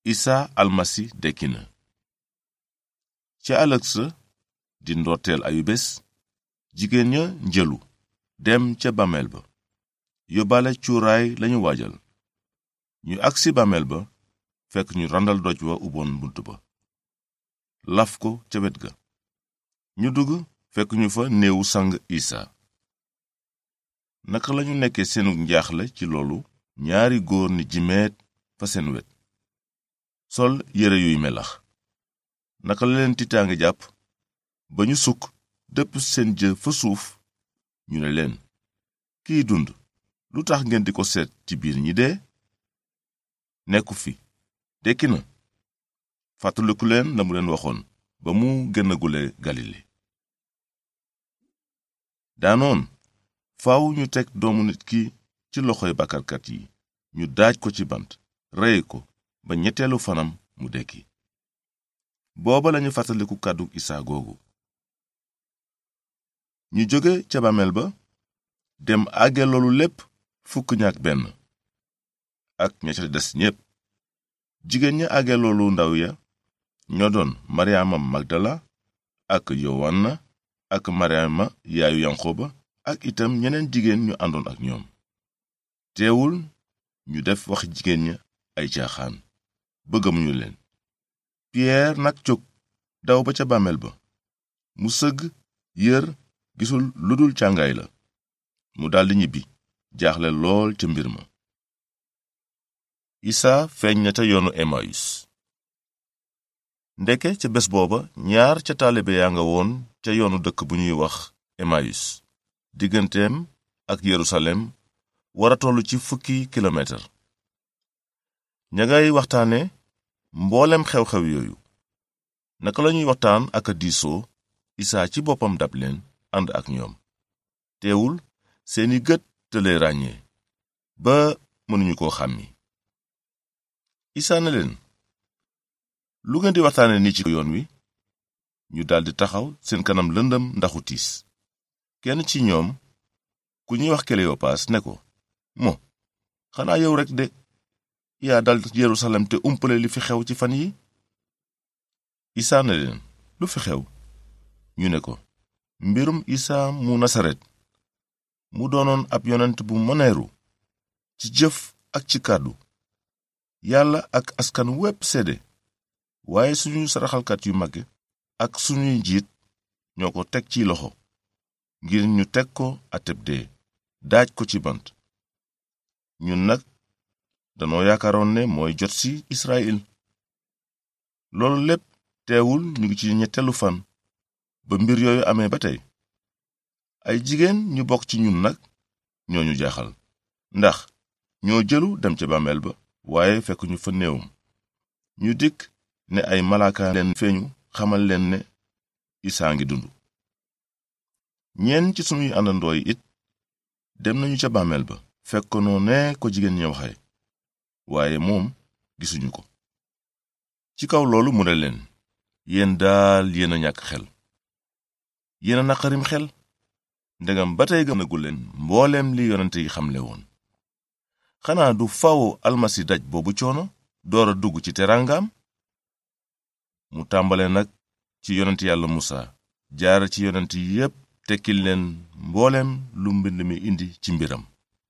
isa almasi dekki na ca ëllëg sa di ndorteel ayu bés jigéen ña njëlu dem ca bàmmeel ba yóbbaale cuuraay lañu waajal ñu agsi bàmmeel ba fekk ñu randal doj wa uboon bunt ba laf ko ca wet ga ñu dugg fekk ñu fa néewu sang isa naka lañu nekkee seenu njaaxle ci loolu ñaari góor ni jimeet fa seen wet sol yére yuy melax naka la leen tiitaange jàpp ba ñu sukk dëpp seen jë fa suuf ñu ne leen kiy dund lu tax ngeen di ko seet ci biir ñi dee nekku fi dekki na fàttaliku leen la mu leen waxoon ba mu génnagule galile daanoon faaw ñu teg doomu nit ki ci loxoy bàkkarkat yi ñu daaj ko ci bant rey ko ba ñetteelu fanam mu dekki booba lañu fàttaliku kàddu isaa googu ñu jóge ca bàmmeel ba dem àgge loolu lépp fukk ñaak benn ak ña ca des ñépp jigéen ña àgge loolu ndaw ya ñoo doon maryaama magdala ak yowanna ak maryaama yaayu yanqoba ak itam ñeneen jigéen ñu àndoon ak ñoom teewul ñu def wax jigéen ña ay caaxaan bëggamuñu leen piyeer nag jóg daw ba ca bàmmeel ba mu sëgg yër gisul lu dul càngaay la mu daldi ñibbi jaaxle lool ca mbir ma isaa feeñ na ca yoonu emayus ndeke ca bés booba ñaar ca taalibe yaa nga woon ca yoonu dëkk bu ñuy wax emayus digganteem ak yerusalem wara tollu ci fukki kilomètre ña ngay waxtaane mboolem xew-xew yooyu naka lañuy waxtaan ak a diisoo isaa ci boppam dab leen ànd ak ñoom teewul seeni gët tële ràññee ba mënuñu koo xàmmi isaa ne leen lu ngeen di waxtaane ni ci yoon wi ñu daldi taxaw seen kanam lëndëm ndaxu tiis kenn ci ñoom ku ñuy wax keleyopaas ne ko mo xanaa yow rekk de yaa dal yerusalem te umpale li fi xew ci fan yi isaa ne leen lu fi xew ñu ne ko mbirum isaa mu nasaret mu doonoon ab yonent bu mëneeru ci jëf ak ci kàddu yàlla ak askan wépp seede waaye suñu saraxalkat yu mag ak suñuy njiit ñoo ko teg ci loxo ngir ñu teg ko ateb dee daaj ko ci bant ñun nag danoo yaakaaroon ne mooy jot ci Israyil loolu lépp teewul ñu ngi ci ñetteelu fan ba mbir yooyu amee ba tey ay jigéen ñu bokk ci ñun nag ñoo ñu jaaxal ndax ñoo jëlu dem ca bàmmeel ba waaye fekk ñu fa néewum ñu dikk ne ay malaaka leen feeñu xamal leen ne isaa ngi dund ñenn ci sunuy àndandoo yi it dem nañu ca bàmmeel ba fekk ko noo ne ko jigéen ñi waxe waaye moom gisuñu ko ci kaw loolu mu ne leen yéen daal yéen a ñàkk xel yéen a naqarim xel ndegam ba tey gënagu leen mbooleem li yonente yi xamle woon xanaa du faw almasi daj boobu coono door a dugg ci teraangaam mu tàmbale nag ci yonent yàlla musa jaar ci yonent yi yépp tekkil leen mbooleem lu mbind mi indi ci mbiram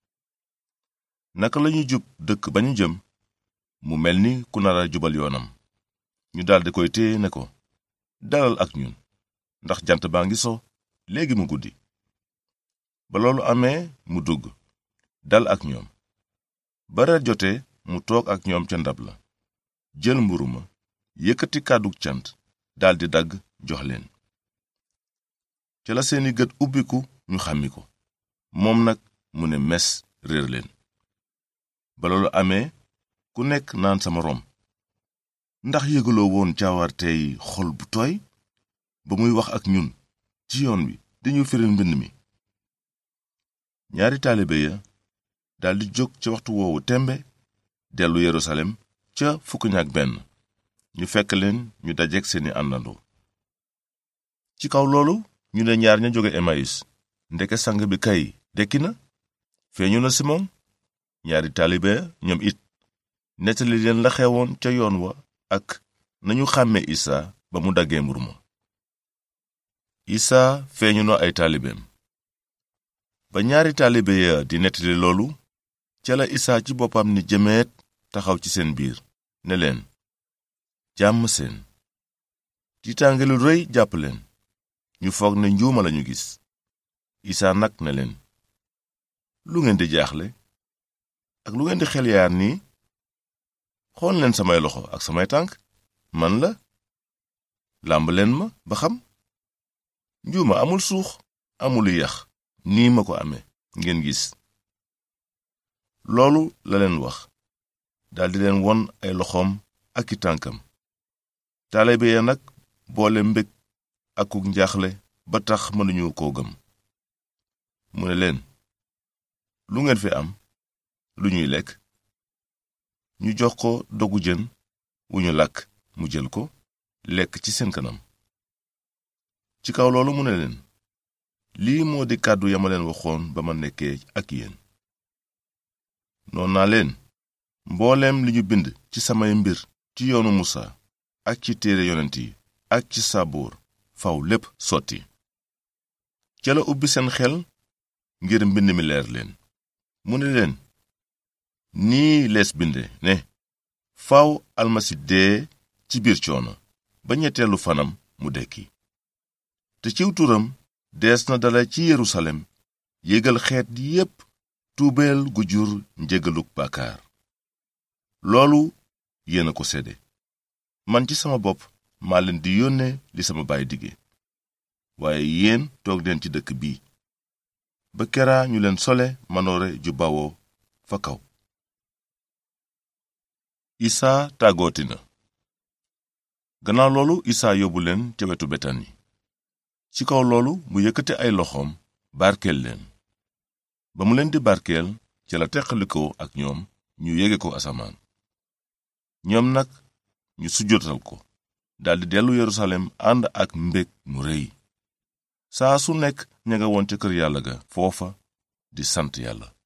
naka lañu jub dëkk ba ñu jëm mu mel ni ku nara jubal yoonam ñu daldi koy téye ne ko dalal ak ñun ndax jant baa ngi so léegi mu guddi ba loolu amee mu dugg dal ak ñoom ba reer jotee mu toog ak ñoom ca ndab la jël mburu ma yëkkati kàddu cant daldi dagg jox leen ca la seeni gët ubbiku ñu xàmmi ko moom nag mu ne mes réer leen ba loolu amee ku nekk naan sama rom ndax yëgaloo woon caawartey xol bu tooy ba muy wax ak ñun ci yoon wi dañu firil mbind mi ñaari taalibe ya daldi jóg ca waxtu woowu tembe dellu yerusalem ca fukk ñaak benn ñu fekk leen ñu dajeek seeni àndandoo ci kaw loolu ñu ne ñaar ña jóge emayus ndeke sang bi kay dekki na feeñu na simon ñaari taalibe ñoom it nettali leen la xewoon ca yoon wa ak nañu xàmme isaa ba mu daggee mburu ma isaa feeñu na ay taalibeem ba ñaari taalibe ya di nettali loolu ca la isaa ci boppam ni jëmeet taxaw ci seen biir ne leen jàmm seen tiitaange lu rëy jàpp leen ñu foog ne njuuma lañu gis isaa nag ne leen lu ngeen di jaaxle ak lu ngeen di xel yaar nii xool leen samay loxo ak samay tànk man la làmb leen ma ba xam njuuma amul suux amul yax nii ma ko amee ngeen gis loolu la leen wax daldi leen won ay loxoom ak i tànkam taalibe ya nag boole mbég akuk njaaxle ba tax mënuñu koo gëm mu ne leen lu ngeen fi am lu ñuy lekk ñu jox ko dogu jën wu ñu làkk mu jël ko lekk ci seen kanam ci kaw loolu mu ne leen lii moo di kàddu ya ma leen waxoon ba ma nekkee ak yéen noon naa leen mbooleem li ñu bind ci samay mbir ci yoonu musa ak ci téere yonent yi ak ci saboor faw lépp sotti ca la ubbi seen xel ngir mbind mi leer leen mu ne leen nii lees binde ne faw almasi dee ci biir coono ba ñetteelu fanam mu dekki te ciw turam dees na dala ci yerusalem yégal xeet yépp tuubeel gu jur njégaluk bàkkaar loolu yéen a ko sédde man ci sama bopp maa leen di yónnee li sama baay dige waaye yéen toog leen ci dëkk bii ba keraa ñu leen sole manoore ju bawoo fa kaw isaa tàggooti na gannaaw loolu isaa yóbbu leen ca wetu betani ci kaw loolu mu yëkkate ay loxoom barkeel leen ba mu leen di barkeel ca la teqalikoo ak ñoom ñu yége ko asamaan ñoom nag ñu sujjotal ko daldi dellu yerusalem ànd ak mbég mu rëy saa su nekk ña nga woon ca kër yàlla ga foofa di sant yàlla